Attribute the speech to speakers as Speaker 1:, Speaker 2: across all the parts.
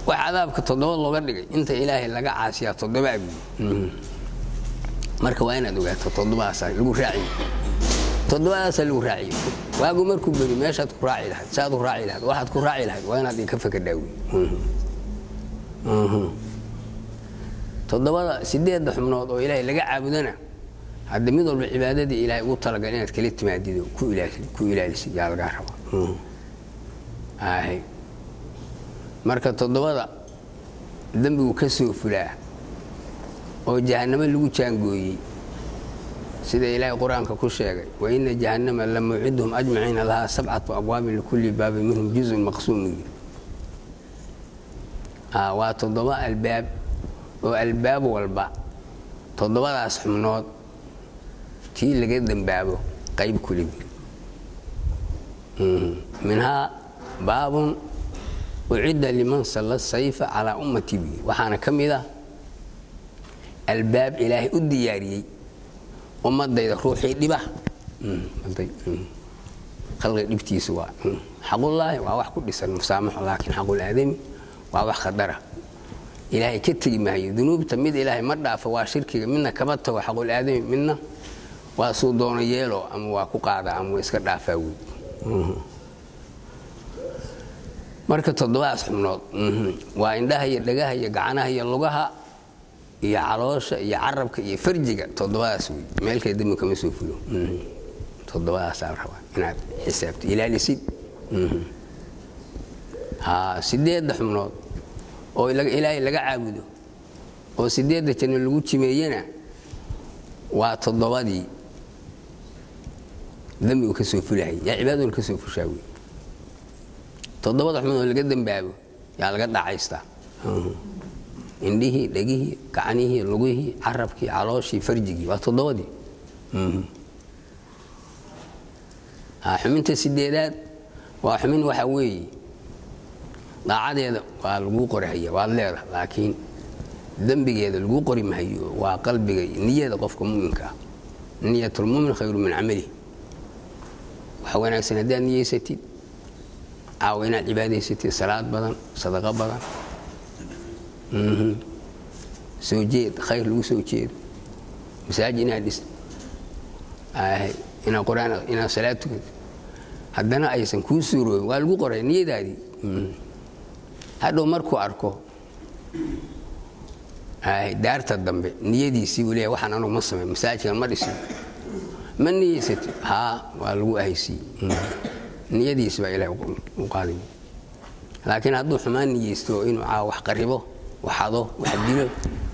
Speaker 1: wax cadaabka toddoba looga dhigay inta ilaahay laga caasiyaa toddoba abuy marka waa inaad ogaato toddobadaasa lagu raaciye toddobadaasa lagu raaciye waagu markuu beri meeshaad ku raaci lahayd saaad u raaci lahayd waxaad ku raaci lahayd waa inaad inka fakadhaawi toddobada sideedda xubnood oo ilaahay laga caabudana hadda mid walba cibaadadii ilaahay ugu talagal inaad kala timaadido ku ilaalisid yaa lagaa raba marka toddobada dembigu ka soo fulaa oo jahannamo lagu jaangooyey sida ilaahay qur-aanka ku sheegay wa ina jahannama la mawciduhum ajmaciina lahaa sabcatu abwaabin likulli baabin minhum juzun maqsuum yiri waa toddoba albaab oo albaab walba toddobadaas xubnood tii laga dembaabo qayb kulimi minhaa baabun ucidda liman salla sayfa calaa ummati bi waxaana ka mid ah albaab ilaahay u diyaariyey ummadayda ruuxii dhiba khalqiga dhibtiisu waa xaqullaahi waa wax ku dhisan musaamaxo laakiin xaqul aadami waa wax khadara ilaahay ka tegi maayo dunuubta mid ilaahay ma dhaafo waa shirkiga midna kama tago xaqul aadami midna waa suu doono yeelo ama waa ku qaada ama waa iska dhaafaa wey marka toddobadaas xubnood waa indhaha iyo dhagaha iyo gacanaha iyo lugaha iyo caloosha iyo carabka iyo farjiga toddobadaas wey meelkay dembi kama soo fulo toddobadaasaa rabaa inaad xisaabto ilaalisid ha sideedda xubnood oo ilaahay laga caabudo oo sideedda janno lagu jimeeyena waa toddobadii dembigu ka soo fulahayy yaa cibaaduna ka soo fushaa wey toddobada xubnood oo laga dembaabo yaa laga dhacaystaa indhihii dhegihii gacanihii lugihii carabkii calooshii farjigii waa toddobadii xubinta sideedaad waa xubin waxa weeye daacadeeda waa laguu qorihaya waad leedaha laakiin dembigeeda laguu qori mahayo waa qalbiga niyada qofka muminka ah niyatulmumin khayru min camalihi waxa wanaagsan haddaad niyeysatid caawa inaad cibaadaysatid salaad badan sadaqo badan soo jeed khayr lagu soo jeedo masaajid inaad dhis inaad quraan inaad salaad tukato haddana aysan kuu suuroobin waa lagu qoray niyadaadii hadhow markuu arko daarta dambe niyadiisii uu leeyahay waxaan anugu ma samay masaajidkan ma dhisin ma niyeysatid haa waa lagu ahaysiiye niyadiisi baa ilahay u qaaday laakiin hadduu xumaan niyeysto inuu caawa wax qaribo waxado wax dilo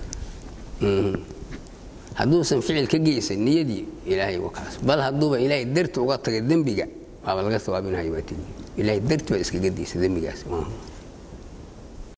Speaker 1: hadduusan ficil ka geysan niyadii ilaahay kaas bal hadduuba ilaahay darti uga tagay dembiga waaba laga sawaabinhayo waa tigi ilaahay darti baa iskaga daysa dembigaas